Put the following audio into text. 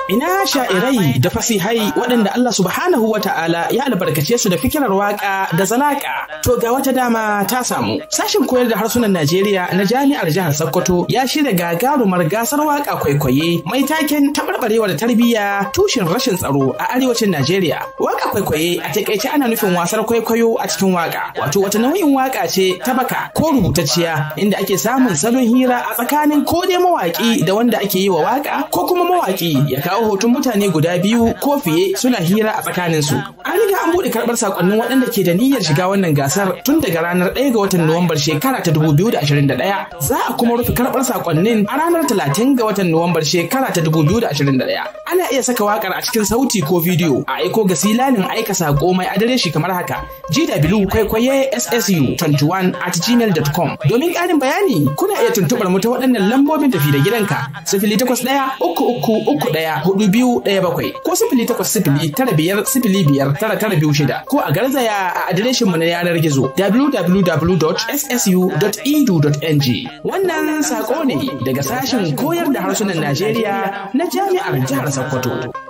Ina sha'irai da fasihai waɗanda Allah subhanahu wa ta'ala ya albarkace su da fikirar waƙa da zalaƙa. To ga wata dama ta samu. Sashin koyar da harsunan Najeriya na Jami'ar Jihar Sokoto ya shirya gagarumar gasar waƙa kwaikwaye mai taken taɓarɓarewar tarbiyya tushen rashin tsaro a arewacin Najeriya. Waƙa kwaikwaye a taƙaice ana nufin wasar kwaikwayo a cikin waƙa. Wato wata nau'in waƙa ce ta baka ko rubutacciya inda ake samun salon hira a tsakanin ko dai mawaƙi da wanda ake yi wa waƙa ko kuma mawaƙi ya kawo hoton mutane guda biyu ko fiye suna hira a tsakaninsu. An riga an buɗe karɓar sakonnin waɗanda ke da niyyar shiga wannan gasar tun daga ranar 1 ga watan Nuwambar shekara ta 2021. Za a kuma rufe karɓar sakonnin a ranar 30 ga watan Nuwambar shekara ta 2021. Ana iya saka waƙar a cikin sauti ko bidiyo a aiko ga silanin aika sako mai adireshi kamar haka GW kwaikwaye SSU 21 at gmail.com. Domin ƙarin bayani kuna iya tuntuɓar mu ta waɗannan lambobin tafi da gidanka sifili takwas ɗaya uku uku uku ɗaya hudu biyu ɗaya bakwai ko sifili takwas sifili tara biyar sifili biyar tara tara biyu shida ko a garzaya a adireshin mu na yanar gizo www.ssu.edu.ng wannan sako ne daga sashen koyar da harsunan Najeriya na jami'ar jihar Sokoto.